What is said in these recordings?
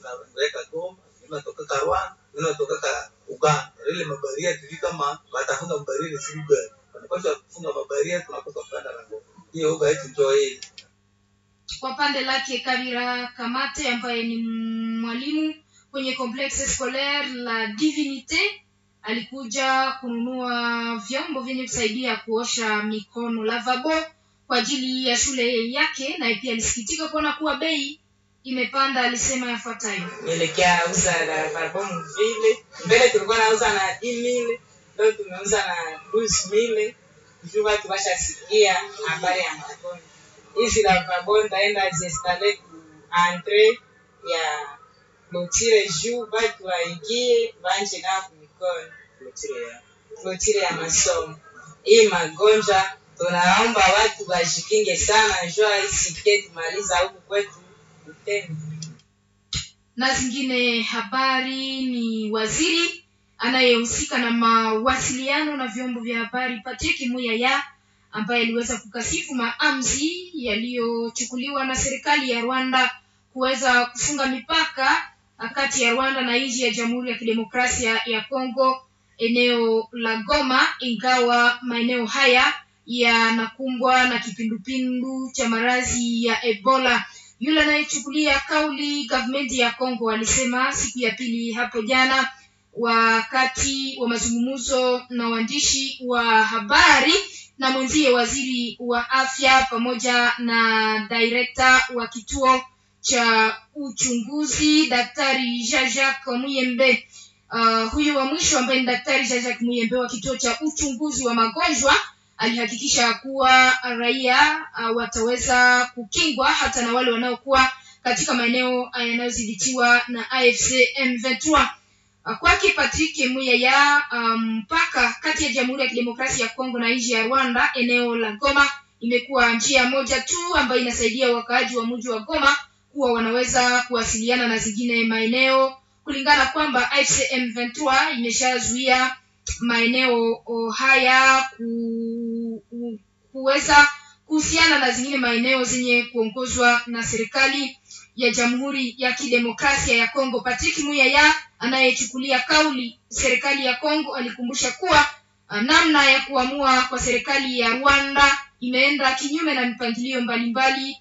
tunaweka Goma, inatoka ka Rwanda, inatoka ka Uganda. Ile mabaria tuli kama watafunga mabaria ni siku gani? Wanapaswa kufunga mabaria, tunakosa kupanda na Goma. Hiyo hoga yetu ndio hii. Kwa pande lake Kabira Kamate ambaye ni mwalimu kwenye complexe scolaire la Divinite alikuja kununua vyombo vyenye kusaidia kuosha mikono lavabo kwa ajili ya shule yake, naye pia alisikitika kuona kuwa bei imepanda. Alisema yafuatayo: nielekea uza la barbomu vile mbele tulikuwa nauza na 10000 leo tumeuza na 12000 juu watu washasikia habari ya magonjwa hizi la barbomu taenda ziestale ku entre ya clotire juu watu waingie banje nao kumikono clotire ya masomo hii magonjwa tunaomba watu wajikinge sana jua isikie tumaliza huku kwetu Butembo. na zingine habari ni waziri anayehusika na mawasiliano na vyombo vya habari Patrick Muyaya ambaye aliweza kukasifu maamuzi yaliyochukuliwa na serikali ya Rwanda kuweza kufunga mipaka kati ya Rwanda na nchi ya Jamhuri ya Kidemokrasia ya Kongo eneo la Goma, ingawa maeneo haya yanakumbwa na kipindupindu cha maradhi ya Ebola. Yule anayechukulia kauli gavumenti ya Kongo alisema siku ya pili hapo jana, wakati wa mazungumzo na waandishi wa habari na mwenzie waziri wa afya pamoja na direkta wa kituo cha uchunguzi daktari Jean-Jacques Muyembe. Uh, huyu wa mwisho ambaye ni daktari Jean-Jacques Muyembe wa kituo cha uchunguzi wa magonjwa alihakikisha kuwa raia uh, wataweza kukingwa hata na wale wanaokuwa katika maeneo yanayodhibitiwa na AFC M23. Uh, kwake Patrick Muyaya mpaka um, kati ya Jamhuri ya Kidemokrasia ya Kongo na nchi ya Rwanda, eneo la Goma imekuwa njia moja tu ambayo inasaidia wakaaji wa mji wa Goma kuwa wanaweza kuwasiliana na zingine maeneo kulingana kwamba AFC M23 imeshazuia maeneo haya ku, ku, kuweza kuhusiana na zingine maeneo zenye kuongozwa na serikali ya Jamhuri ya Kidemokrasia ya Kongo. Patrick Muyaya anayechukulia kauli serikali ya Kongo alikumbusha kuwa namna ya kuamua kwa serikali ya Rwanda imeenda kinyume na mipangilio mbalimbali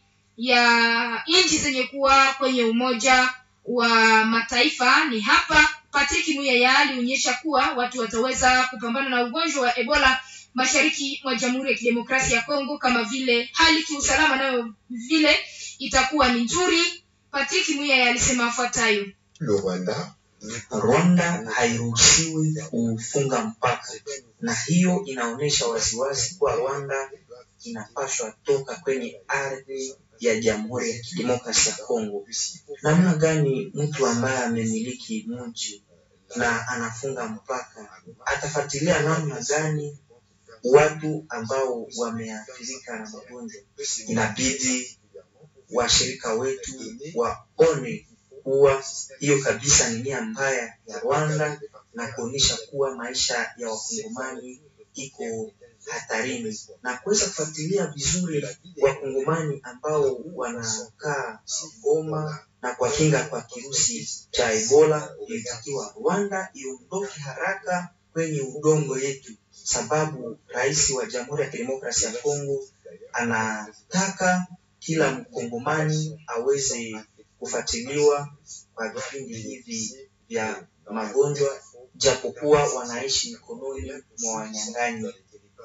ya nchi zenye kuwa kwenye Umoja wa Mataifa. Ni hapa Patrick Muyaya alionyesha kuwa watu wataweza kupambana na ugonjwa wa Ebola mashariki mwa Jamhuri ya Kidemokrasia ya Kongo kama vile hali kiusalama nayo vile itakuwa ni nzuri. Patrick Muyaya alisema afuatayo: Rwanda Rwanda hairuhusiwi kufunga mpaka, na hiyo inaonyesha waziwazi kuwa Rwanda inapaswa toka kwenye ardhi ya Jamhuri ya Kidemokrasia ya Kongo. Namna gani mtu ambaye amemiliki mji na anafunga mpaka atafuatilia namna gani watu ambao wameathirika na magonjwa? Inabidi washirika wetu waone kuwa hiyo kabisa ni nia mbaya ya Rwanda na kuonyesha kuwa maisha ya wakongomani iko hatarini na kuweza kufuatilia vizuri wakongomani ambao wanakaa Goma na kwa kinga kwa kirusi cha Ebola. Ilitakiwa Rwanda iondoke haraka kwenye udongo yetu, sababu rais wa Jamhuri ya Kidemokrasia ya Kongo anataka kila mkongomani aweze kufuatiliwa kwa vipindi hivi vya magonjwa, japokuwa wanaishi mikononi mwa wanyang'anyi.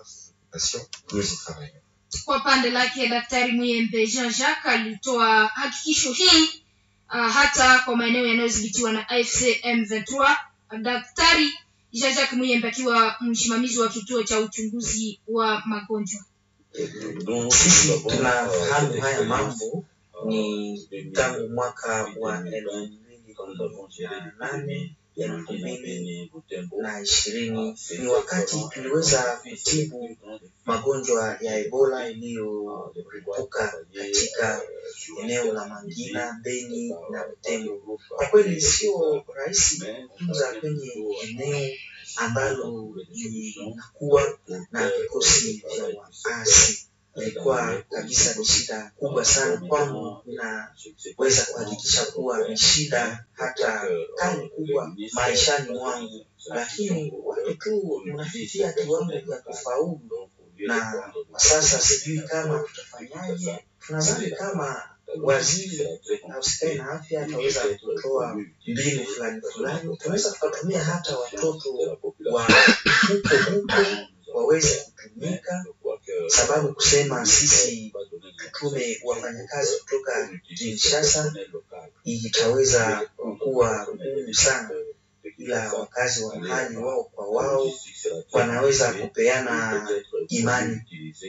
Kwa pande lake Daktari Muyembe Jean Jacques alitoa hakikisho hii uh, hata kwa maeneo yanayodhibitiwa na AFC M23. Daktari Jean Jacques Muyembe akiwa msimamizi wa kituo cha uchunguzi wa magonjwa. Sisi tunafahamu haya mambo ni tangu mwaka wa elfu mbili na nane elfu mbili na ishirini ni wakati tuliweza kutibu magonjwa ya Ebola iliyolipuka katika eneo la Mangina, Beni na Butembo. Kwa kweli sio rahisi kutunza kwenye eneo ambalo linakuwa na vikosi vya waasi ilikuwa kabisa ni shida kubwa sana kwangu. Ninaweza kuhakikisha kuwa ni shida hata kali kubwa maishani mwangu, lakini watu tu unafikia kiwango vya kufaulu, na kwa sasa sijui kama tutafanyaje. Tunadhani kama waziri ausikae na afya ataweza kutoa mbinu fulani fulani, tunaweza tukatumia hata watoto wa huko huko waweze kutumika, sababu kusema sisi tutume wafanyakazi kutoka Kinshasa itaweza kuwa ngumu sana, ila wakazi wa mahali wao kwa wao wanaweza kupeana imani.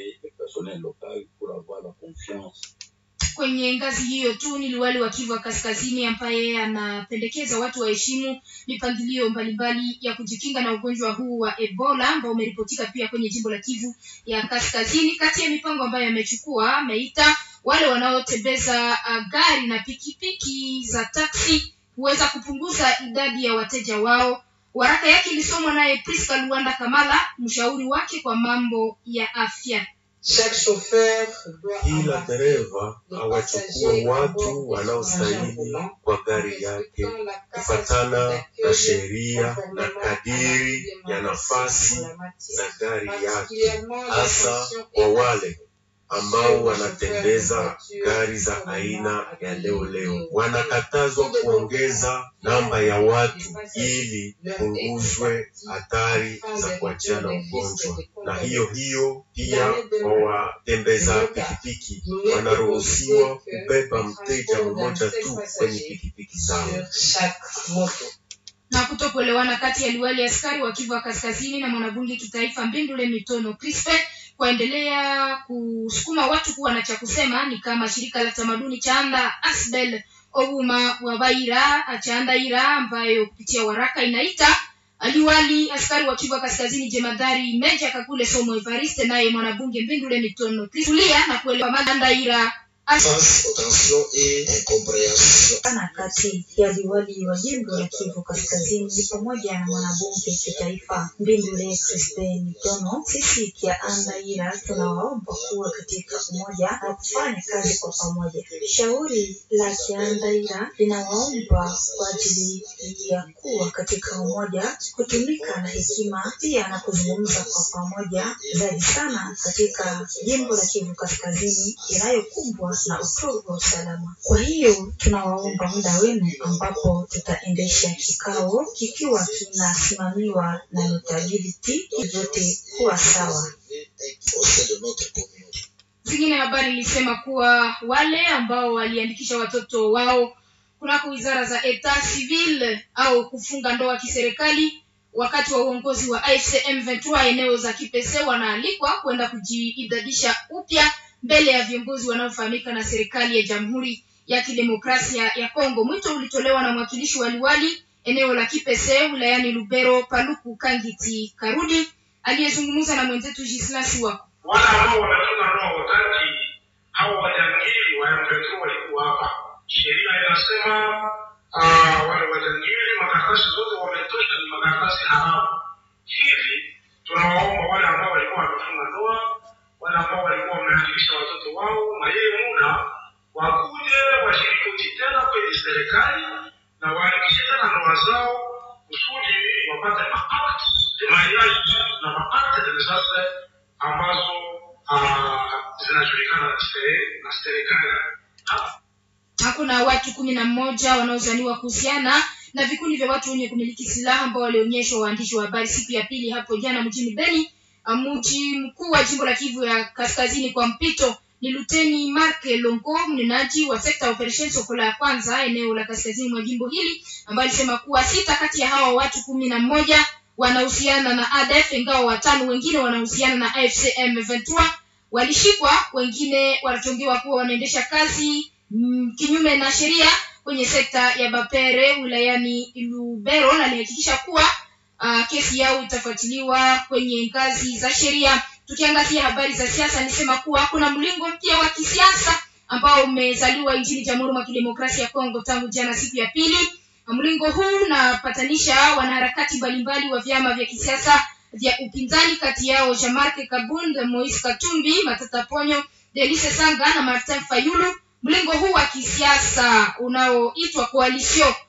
kwenye ngazi hiyo tu ni liwali wa Kivu Kaskazini ambaye anapendekeza watu waheshimu mipangilio mbalimbali ya kujikinga na ugonjwa huu wa Ebola ambao umeripotika pia kwenye jimbo la Kivu ya Kaskazini. Kati ya mipango ambayo amechukua, ameita wale wanaotembeza uh, gari na pikipiki za taksi huweza kupunguza idadi ya wateja wao. Waraka yake ilisomwa naye Priska Luanda Kamala, mshauri wake kwa mambo ya afya. Kila dereva awachukue watu wanaostahili kwa gari yake kufatana na sheria na kadiri ya nafasi za gari yake, hasa kwa wale ambao wanatembeza gari za aina ya leo leo. Wanakatazwa kuongeza namba ya watu ili punguzwe hatari za kuachiana ugonjwa, na hiyo hiyo pia kwa watembeza pikipiki wanaruhusiwa kubeba mteja mmoja tu kwenye pikipiki zao. na kutokuelewana kati ya liwali askari wa Kivu Kaskazini na mwanabunge kitaifa Mbindule Mitono Crispe kuendelea kusukuma watu kuwa na cha kusema, ni kama shirika la tamaduni Chaanda Asbel Ouma wa Baira Chaandaira, ambayo kupitia waraka inaita aliwali askari wa Kivu Kaskazini jemadari Meja Kakule Somo Evariste, naye mwanabunge Mbindule Mitono Crispe kulia na kuelewa Magandaira face aux tensions et incompréhensions. sana kati ya liwali wa jimbo la Kivu Kaskazini ni pamoja na mwanabunge kitaifa Mbindule Crispin Mitono. Sisi kia Andaira tunawaomba kuwa katika umoja na kufanya kazi kwa pamoja. Shauri la Kiandaira linawaomba kwa ajili ya kuwa katika umoja, kutumika na hekima, pia na kuzungumza kwa pamoja zaidi sana katika jimbo la Kivu Kaskazini inayokumbwa na utovu wa usalama. Kwa hiyo tunawaomba muda wenu ambapo tutaendesha kikao kikiwa kinasimamiwa na notability vyote kuwa sawa. Au sein de notre communauté. Zingine habari ilisema kuwa wale ambao waliandikisha watoto wao kunako wizara za etat civil au kufunga ndoa kiserikali wakati wa uongozi wa AFCM 23 eneo za Kipese wanaalikwa kwenda kujiidadisha upya mbele ya viongozi wanaofahamika na serikali ya Jamhuri ya Kidemokrasia ya Kongo. Mwito ulitolewa na mwakilishi wa liwali eneo la Kipese wilayani Lubero, Paluku Kangiti Karudi, aliyezungumza na mwenzetu Gislasi wako wale ambao wanatunga ndoa wakati hao wajangili wa M23 walikuwa hapa. Sheria inasema ah, wale wajangili makaratasi zote wametosha, ni makaratasi haramu. Hivi tunawaomba wale ambao walikuwa wamefunga ndoa, wale ambao walikuwa wameandikisha watoto wao, na yeye muda wakuje washiriki tena kwenye serikali na waandikishe tena ndoa zao kusudi wapate maakti de mariage na maakti de naissance ambazo ah, zinajulikana na sere- na serikali Ah, hakuna watu kumi na mmoja wanaozaniwa kuhusiana na vikundi vya watu wenye kumiliki silaha ambao walionyeshwa waandishi wa habari siku ya pili hapo jana mjini Beni, mji mkuu wa jimbo la Kivu ya Kaskazini kwa mpito. Ni Luteni Mark Longo, mnenaji wa sekta ya operation Sokola ya kwanza eneo la kaskazini mwa jimbo hili, ambaye alisema kuwa sita kati ya hawa watu kumi na mmoja wanahusiana na ADF, ingawa watano wengine wanahusiana na AFCM 23 walishikwa, wengine wanachongewa kuwa wanaendesha kazi mm, kinyume na sheria kwenye sekta ya Bapere wilayani Lubero, na alihakikisha kuwa uh, kesi yao itafuatiliwa kwenye ngazi za sheria. Tukiangazia habari za siasa, nisema kuwa kuna mlingo mpya wa kisiasa ambao umezaliwa nchini Jamhuri mwa Kidemokrasia ya Kongo tangu jana siku ya pili. Mlingo huu unapatanisha wanaharakati mbalimbali wa vyama vya kisiasa vya upinzani kati yao Jean-Marc Kabund, Moise Katumbi, Matata Ponyo, Delice Sanga na Martin Fayulu. Mlengo huu wa kisiasa unaoitwa Coalition